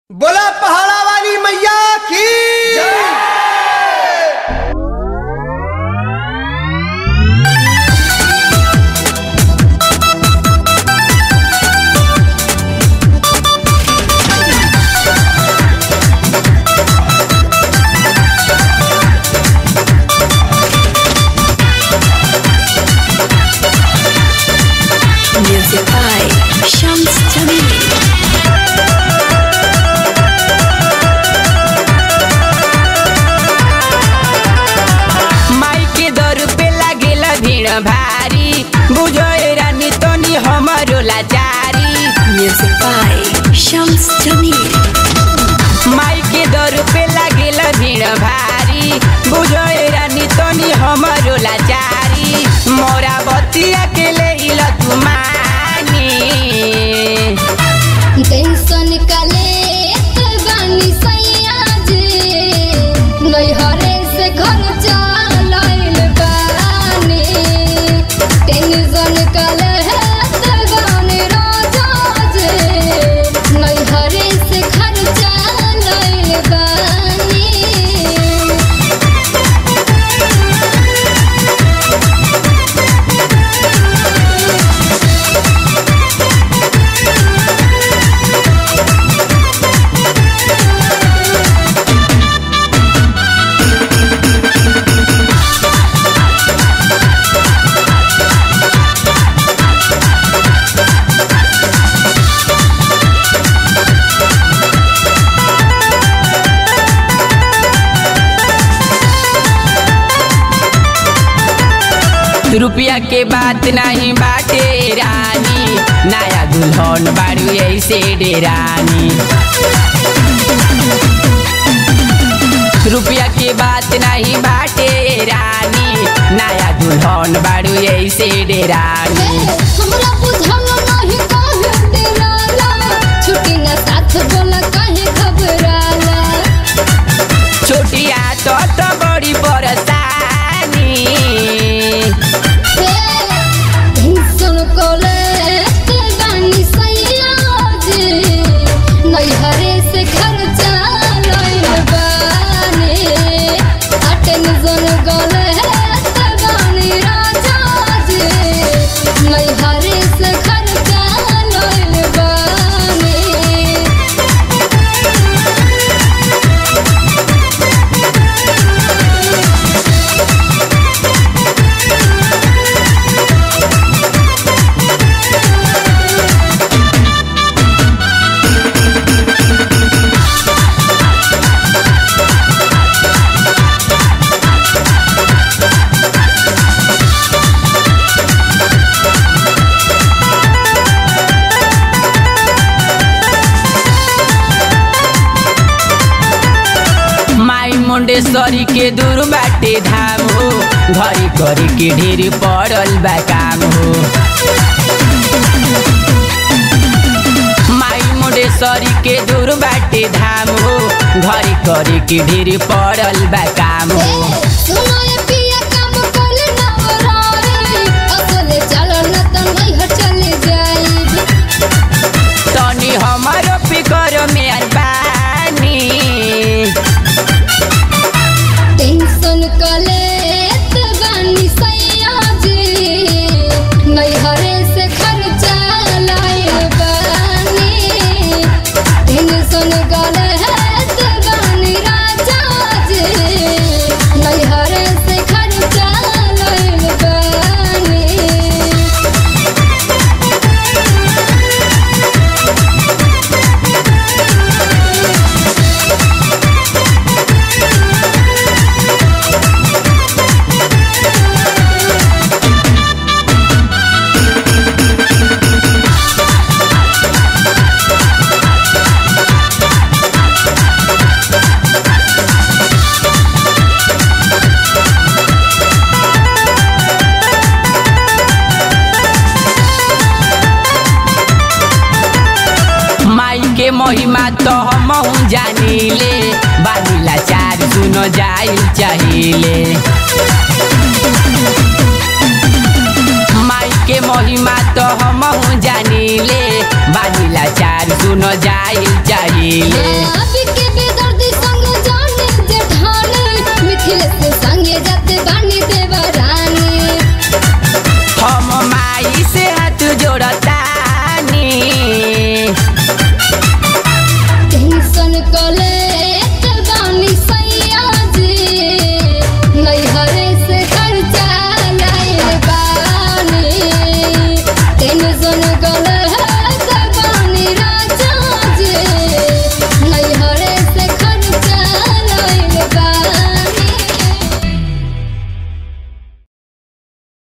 बोला पहाड़ा वाली मैया की Music by Shams Jamil. माई के दर पे लागेल भीड़ भारी बुझो ए रानी तनी हमरो लाचारी Music by Shams Jamil. माई के दर पे लागेल भीड़ भारी बुझो ए रानी तनी हमरो लाचारी मोरा बतिया के ले इल तू मानी टेंशन काले बानी सैया जे नैहरे से घर चलाइल बानी टेंशन काले बानी राजा जे नैहरे से घर चलाइल बानी रुपया के बात नहीं बाटे रानी नया दुल्हन बारू ऐसे डेरानी रुपया के बात नहीं बाटे रानी नया दुल्हन बारू ऐसे डेरानी हमरा बुझल नहीं काहे डराला छुट्टी न साथ बोला काहे घबराला छोटिया तो तो बड़ी परेशानी टेंशन कोले ते बानी सैया जे नैहरे से घर चलाइल बानी आ टेंशन कोले ते बानी राजा जे नैहरे से घर चलाइल बानी माई मुंडेश्वरी के दूर बाटे धाम हो घरी घरी के ढेर पड़ल बा काम हो माई मुंडेश्वरी के दूर बाटे धाम हो घरी घरी के ढेर पड़ल बा काम हो सुनाए पिया काम कोले नवराई असले चलो न त नैहर चले जाइब तनी हमारो फिकर मेहरबानी टेंशन कले त बानी सैया जे नैहरे से घर चलाइल बानी टेंशन कले त बानी राजा जे नैहरे से घर चलाइल बानी माई के महिमा तो हम जानिले बानिला चार सुनो जाइल चाहिए माई के महिमा तो हम जानिले बानिला चार सुनो जाइल चाहिए